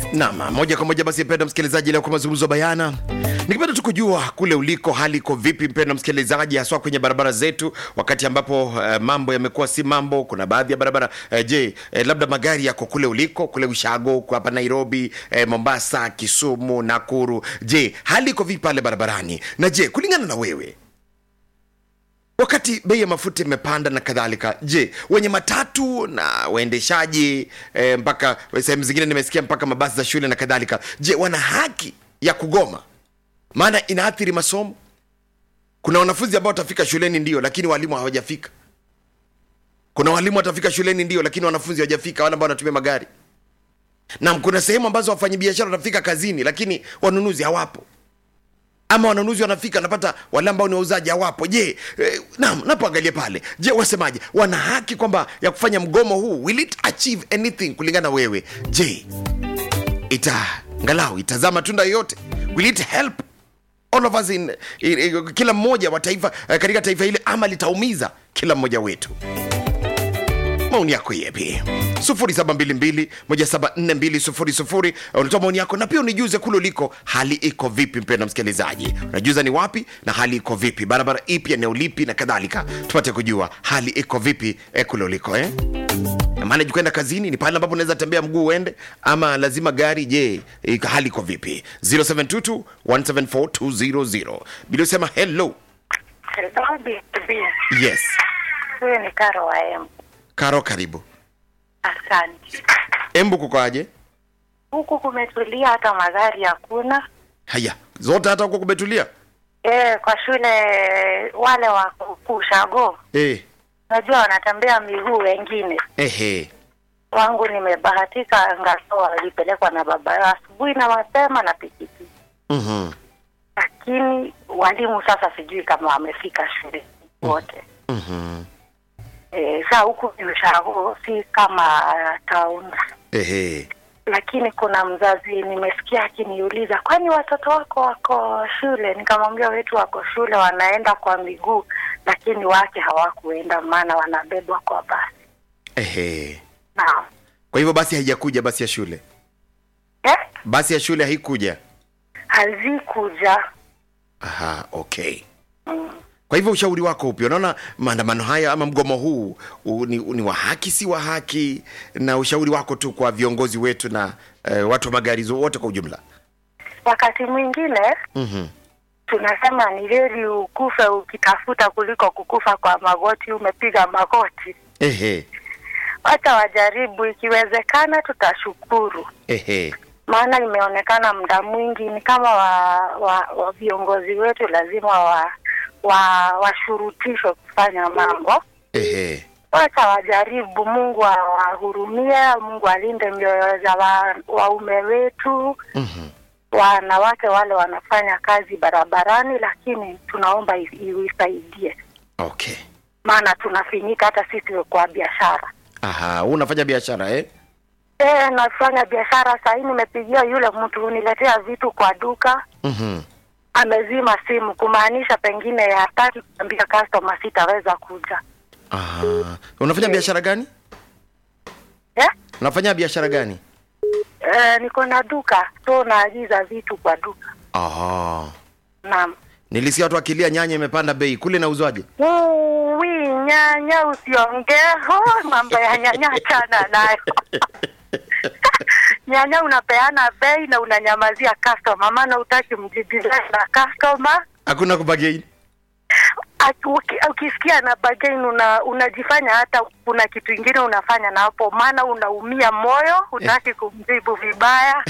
Naam, moja kwa moja basi, mpendwa msikilizaji, leo kwa mazungumzo bayana, nikipenda tu kujua kule uliko hali iko vipi, mpendwa msikilizaji, haswa kwenye barabara zetu, wakati ambapo uh, mambo yamekuwa si mambo. Kuna baadhi ya barabara uh, je, uh, labda magari yako kule uliko, kule Ushago, kwa hapa Nairobi, uh, Mombasa, Kisumu, Nakuru, je, hali iko vipi pale barabarani? Na je, kulingana na wewe wakati bei ya mafuta imepanda na kadhalika, je, wenye matatu na waendeshaji e, mpaka sehemu zingine nimesikia mpaka mabasi za shule na kadhalika, je, wana haki ya kugoma? Maana inaathiri masomo. Kuna wanafunzi ambao watafika shuleni ndio, lakini walimu hawajafika. Kuna walimu watafika shuleni ndio, lakini wanafunzi hawajafika, wale ambao wanatumia magari. Na kuna sehemu ambazo wafanyabiashara watafika kazini, lakini wanunuzi hawapo ama wanunuzi wanafika napata wale ambao ni wauzaji hawapo. Je, eh, naam, napoangalia pale, je, wasemaje? Wana haki kwamba ya kufanya mgomo huu, will it achieve anything kulingana na wewe? Je, ita ngalau itazaa matunda yoyote? Will it help all of us in, in, in, kila mmoja wa taifa eh, katika taifa hili ama litaumiza kila mmoja wetu? maoni yako yepi 0722174200 unatoa maoni yako na pia unijuze kule uliko hali iko vipi mpenda msikilizaji unajuza ni wapi na hali iko vipi barabara ipi eneo lipi na kadhalika tupate kujua hali iko vipi eh, kule uliko eh? Na maana kwenda kazini ni pale ambapo unaweza tembea mguu uende ama lazima gari je eh, hali iko vipi 0722 174 bila usema hello yes Huyu ni Karo wa Embu. karo karibu Asante. embu kukoaje Huku kumetulia, hata magari hakuna. haya zote hata huko kumetulia E, kwa shule wale wa kushago eh, najua wanatembea miguu wengine. ehe Wangu nimebahatika, angalau walipelekwa na baba yao asubuhi na mapema na pikipiki, mhm, lakini walimu sasa sijui kama wamefika shule wote. mhm, E, saa huku ni ushago, si kama town ehe lakini kuna mzazi nimesikia akiniuliza, kwani watoto wako wako shule? Nikamwambia wetu wako shule, wanaenda kwa miguu, lakini wake hawakuenda, maana wanabebwa kwa basi. ehe Naam. kwa hivyo basi haijakuja basi ya shule Eh? basi ya shule haikuja Hazikuja. aha okay kwa hivyo ushauri wako upi unaona maandamano haya ama mgomo huu u, ni, ni wa haki si wa haki na ushauri wako tu kwa viongozi wetu na eh, watu wa magari zo- wote kwa ujumla Wakati mwingine mhm, tunasema ni heri ukufe ukitafuta kuliko kukufa kwa magoti, umepiga magoti. ehe Wacha wajaribu, ikiwezekana tutashukuru. ehe maana imeonekana muda mwingi ni kama wa, wa, wa viongozi wetu lazima wa wa washurutishwe kufanya mambo. ehe Wacha wajaribu, Mungu awahurumie, Mungu alinde mioyo za wa- waume wetu, mhm, wanawake wale wanafanya kazi barabarani, lakini tunaomba i- iwisaidie, okay maana tunafinyika hata sisi kwa biashara. aha huu unafanya biashara eh? Eh, nafanya biashara sahii, nimepigia yule mtu uniletea vitu kwa duka mhm, amezima simu kumaanisha pengine hataki kuambia customer sitaweza kuja aha unafanya biashara gani eh? unafanya biashara gani Eh, niko na duka so naagiza vitu kwa duka aha naam nilisikia watu akilia nyanya imepanda bei kule nauzwaje wi nyanya usiongee oh, mambo ya nyanya chana nayo nyanya unapeana bei na unanyamazia customer maana utaki mjibizane na customer hakuna kubagain Aki- uki- ukisikia na bargain una unajifanya hata kuna kitu ingine unafanya na hapo, maana unaumia moyo, hutaki kumjibu vibaya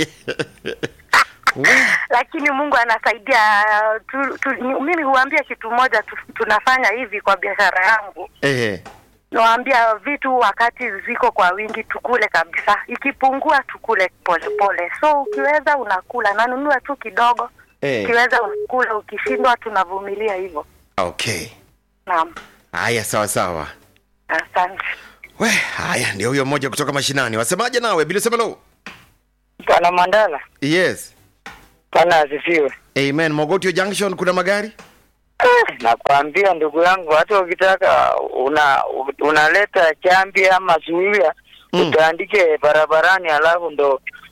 lakini Mungu anasaidia. Tu, tu, mimi huambia kitu moja tu, tunafanya hivi kwa biashara yangu, ehe nawaambia vitu wakati ziko kwa wingi tukule kabisa, ikipungua tukule polepole pole. So ukiweza unakula, nanunua tu kidogo, Eh. ukiweza unakula, ukishindwa tunavumilia hivyo. okay Naam. haya sawa sawa Asante. we haya ndio huyo mmoja kutoka mashinani wasemaje nawe bila semelo Bwana Mandala, yes Bwana asifiwe. amen mogotio junction kuna magari Eh, Nakwambia ndugu yangu, hata ukitaka una unaleta chambi ama zuia Mm. utaandike barabarani, alafu ndo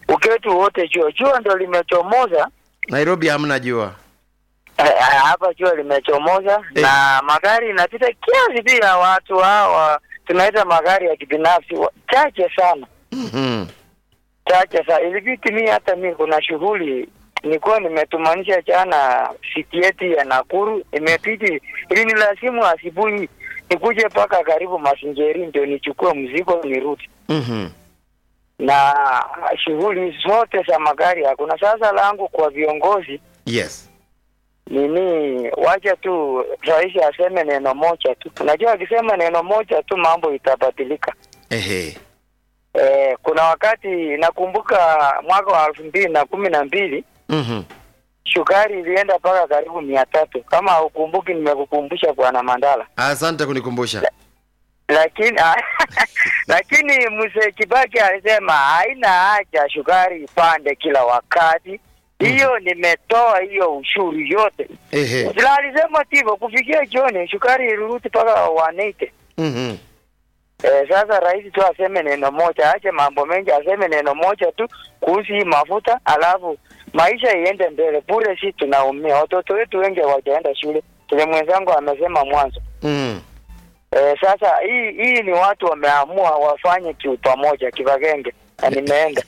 uketu wote jua jua ndo limechomoza nairobi hamna jua Eh, hapa jua limechomoza Eh. na magari inapita kiasi pia watu hawa tunaita magari ya kibinafsi wa- chache sana Mhm. chache sana ilibidi mi hata mi kuna shughuli nilikuwa nimetumanisha jana siti yetu ya Nakuru imepiti ili ni lazimu asubuhi nikuje mpaka karibu Masingeri ndio nichukue mzigo nirudi Mhm. na shughuli zote za magari hakuna. Sasa langu kwa viongozi yes nini, wacha tu rais aseme neno moja tu. Unajua akisema neno moja tu mambo itabadilika. ehe Eh, kuna wakati nakumbuka mwaka wa elfu mbili na kumi na mbili Mhm. shukari ilienda mpaka karibu mia tatu. Kama haukumbuki, nimekukumbusha bwana Mandala. asante kunikumbusha Lakini lakini mzee Kibaki alisema haina haja shukari ipande kila wakati. Hiyo nimetoa hiyo ushuru yote. ehe Sila alisema hivyo kufikia jioni shukari ilirudi mpaka 180. Mhm. Eh, sasa rais tu aseme neno moja, ache mambo mengi, aseme neno moja tu kuhusu hii mafuta, alafu maisha iende mbele. Bure si tunaumia, watoto wetu wengi hawajaenda shule, kile mwenzangu amesema mwanzo. Mhm. Eh, sasa hii hii ni watu wameamua wafanye kiu pamoja, kivagenge na nimeenda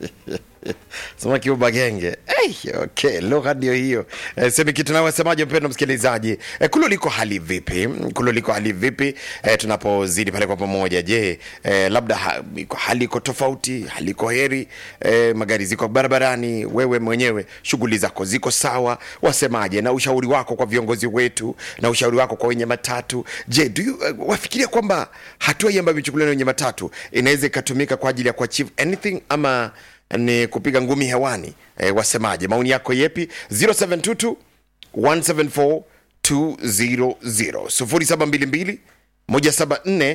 sema kiuba genge hey, okay lugha ndio hiyo e, semi kitu nawasemaje mpendo msikilizaji e, kulo liko hali vipi kulo liko hali vipi e, tunapozidi pale kwa pamoja je e, labda ha, iko hali iko tofauti hali iko heri e, magari ziko barabarani wewe mwenyewe shughuli zako ziko sawa wasemaje na ushauri wako kwa viongozi wetu na ushauri wako kwa wenye matatu je do you, uh, wafikiria kwamba hatua hii ambayo imechukuliwa na wenye matatu inaweza ikatumika kwa ajili ya kuachieve anything ama ni kupiga ngumi hewani e, wasemaje maoni yako yepi 0722 174 200 0722 174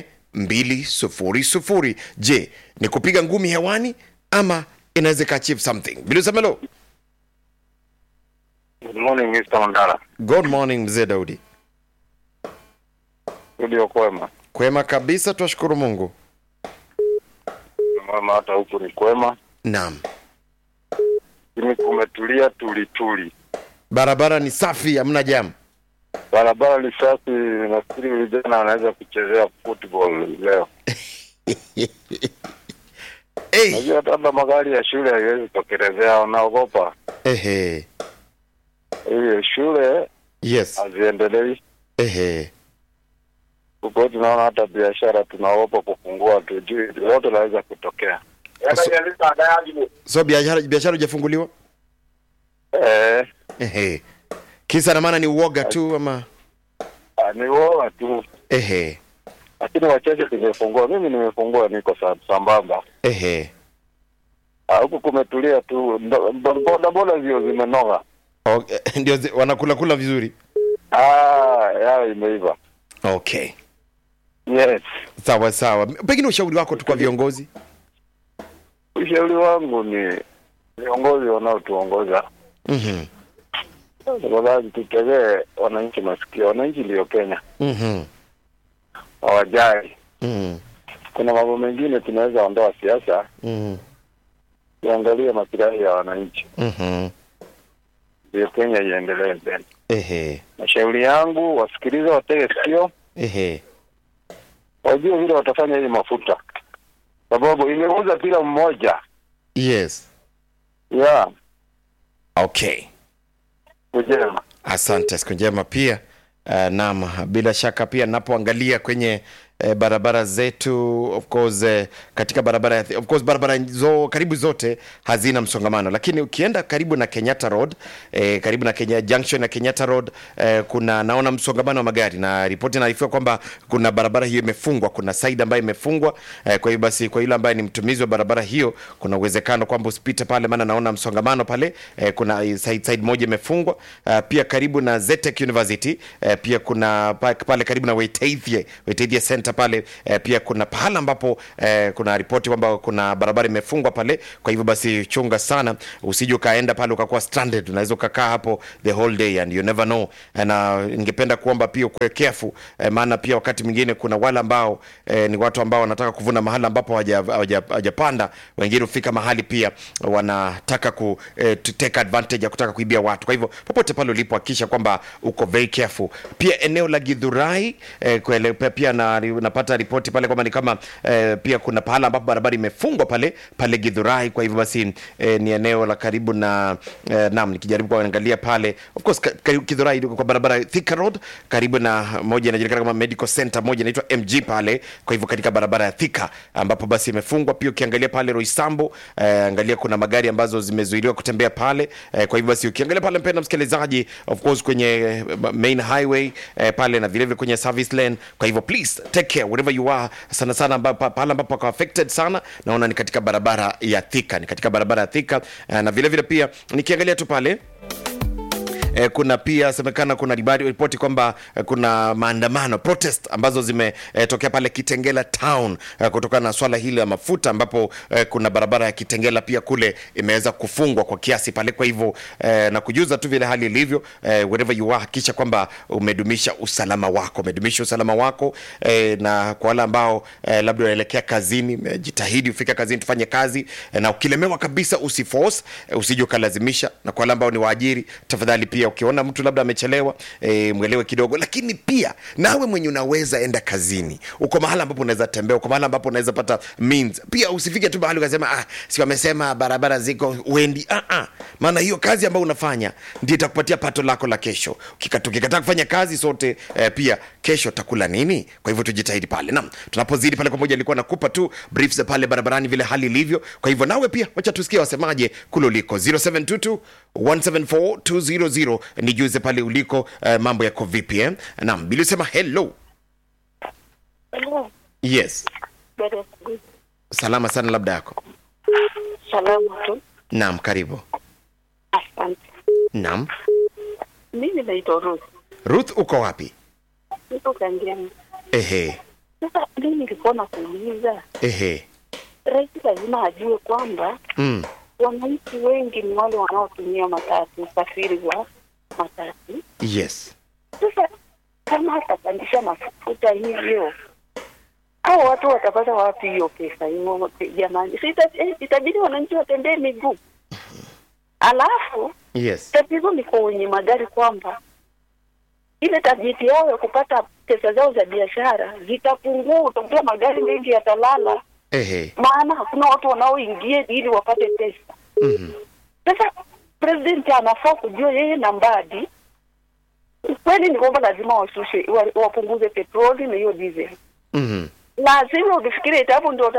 200 je ni kupiga ngumi hewani ama inaweza ikaachieve something bilusamelo Good morning Mr. Mandala. good morning mzee daudi Studio kwema. kwema kabisa twashukuru mungu Mwema hata huku ni kwema. naam Lakini kumetulia tuli tuli. barabara ni safi hamna jamu Barabara ni safi, nafikiri vijana wanaweza kuchezea football leo. hey. Najua hata labda magari ya shule haiwezi tokelezea, wanaogopa. ehe Hiyo shule yes haziendelei. ehe Huko tunaona hata biashara tunaogopa kufungua, tujui lolote laweza kutokea. so biashara biashara hujafunguliwa Eh, ehe kisa na maana ni uoga tu ama ah, ni woga tu, ehe lakini wachache tumefungua. Mimi nimefungua, niko sa- sambamba. ehe Ah, huku kumetulia tu, ndo- ndo- boda boda zio zimenoga. okay. ndio zi- wanakula kula vizuri Ah, yao imeiva. okay Yes, sawa sawa pengine ushauri wako tu kwa viongozi ushauri wangu ni viongozi wanaotuongoza Mhm, tafadhali tutegee wananchi masikio. Wananchi ndio Kenya, mhm, hawajali. mhm, Kuna mambo mengine tunaweza ondoa siasa, mhm, tuangalie masilahi ya wananchi, mhm. ndio Kenya iendelee mbele. ehe Mashauri yangu wasikilize, watege sikio, ehe wajue vile watafanya hii mafuta, sababu imeuza kila mmoja. yes Yeah, okay kujema asante siku njema pia uh, naam bila shaka pia napoangalia kwenye eh, barabara zetu of course eh, katika barabara ya- of course barabara zo karibu zote hazina msongamano lakini ukienda karibu na kenyatta road eh, karibu na kenya junction na kenyatta road eh, kuna naona msongamano wa magari na ripoti inaarifiwa kwamba kuna barabara hiyo imefungwa kuna side ambayo imefungwa eh, kwa hiyo basi kwa yule ambaye ni mtumizi wa barabara hiyo kuna uwezekano kwamba usipite pale maana naona msongamano pale eh, kuna eh, side, side moja imefungwa uh, pia karibu na Zetek University eh, pia kuna pa- pale karibu na Waitethie Waitethie Center Center pale eh, pia kuna pahala ambapo eh, kuna ripoti kwamba kuna barabara imefungwa pale. Kwa hivyo basi chunga sana, usije ukaenda pale ukakuwa stranded, unaweza ukakaa hapo the whole day and you never know. Eh, Na ningependa kuomba pia ukuwe careful eh, maana pia wakati mwingine kuna wale ambao eh, ni watu ambao wanataka kuvuna mahali ambapo hawaja- hawaja- hawajapanda. Wengine hufika mahali pia wanataka ku eh, to take advantage ya kutaka kuibia watu. Kwa hivyo popote pale ulipo hakikisha kwamba uko very careful. Pia eneo la Githurai eh, kuele, pia, pia na, napata ripoti pale kwamba ni kama eh, pia kuna pahala ambapo barabara imefungwa pale pale Githurai. Kwa hivyo basi eh, ni eneo la karibu na eh, naam, nikijaribu kuangalia pale of course ka, ka, Githurai iko kwa barabara ya Thika Road karibu na moja inajulikana kama Medical Center, moja inaitwa MG pale. Kwa hivyo katika barabara ya Thika ambapo basi imefungwa. Pia ukiangalia pale Roysambo eh, angalia kuna magari ambazo zimezuiliwa kutembea pale eh, kwa hivyo basi ukiangalia pale mpenda msikilizaji, of course kwenye eh, main highway eh, pale na vilevile kwenye service lane. Kwa hivyo please take care wherever you are, sana sana amba- pa- pale ambapo pako affected sana, naona ni katika barabara ya Thika, ni katika barabara ya Thika eh, na vilevile pia nikiangalia tu pale eh, kuna pia semekana kuna ribari- ripoti kwamba eh, kuna maandamano protest ambazo zimetokea pale Kitengela town eh, kutokana na swala hili la mafuta ambapo eh, kuna barabara ya Kitengela pia kule imeweza kufungwa kwa kiasi pale. Kwa hivyo eh, na kujuza tu vile hali ilivyo eh, wherever you are, hakikisha kwamba umedumisha usalama wako, umedumisha usalama wako eh, na kwa wale ambao eh, labda unaelekea kazini, eh, jitahidi ufike kazini, tufanye kazi eh, na ukilemewa kabisa usiforce, eh, usije ukalazimisha, na kwa wale ambao ni waajiri, tafadhali pia ukiona mtu labda amechelewa e, mwelewe kidogo, lakini pia nawe mwenye unaweza enda kazini, uko mahala ambapo unaweza tembea, uko mahala ambapo unaweza pata means. Pia usifike tu mahali ukasema ah, si wamesema barabara ziko uendi. Ah, ah. Maana hiyo kazi ambayo unafanya ndio itakupatia pato lako la kesho. Ukika- Tukikataa kufanya kazi sote eh, pia kesho takula nini? Kwa hivyo tujitahidi pale. Naam, tunapozidi pale pamoja, nilikuwa nakupa tu briefs za pale barabarani vile hali ilivyo. Kwa hivyo nawe pia wacha tusikie wasemaje kule uliko 0722 174 nijuze pale uliko eh, mambo yako vipi eh? Naam, Bili sema hello. Hello. Yes, Dada Sugu. salama sana labda yako. Salamu tu. Naam, karibu. Asante. Naam. Mimi naitwa Ruth. Ruth uko wapi? Niko Kangemi. Ehe, Sasa mimi nilikuwa nakuuliza, ehe. rais lazima ajue kwamba Mm. wananchi wengi ni wale wanaotumia matatu, usafiri wa matatu. Yes. Sasa kama atapandisha mafuta hivyo, hao watu watapata wapi hiyo pesa hiyo? Jamani, si ita- eh, itabidi wananchi watembee miguu. Alafu Yes. tatizo ni kwa wenye magari kwamba ile tajiti yao ya kupata pesa zao za biashara zitapungua, utakuta magari mengi yatalala, Ehe. maana hakuna watu wanaoingia ili wapate pesa. Mhm. Sasa president anafaa kujua yeye na Mbadi, ukweli ni kwamba lazima washushe, wa- wapunguze petroli na hiyo diesel. Mhm. Lazima ukifikiria itapo ndio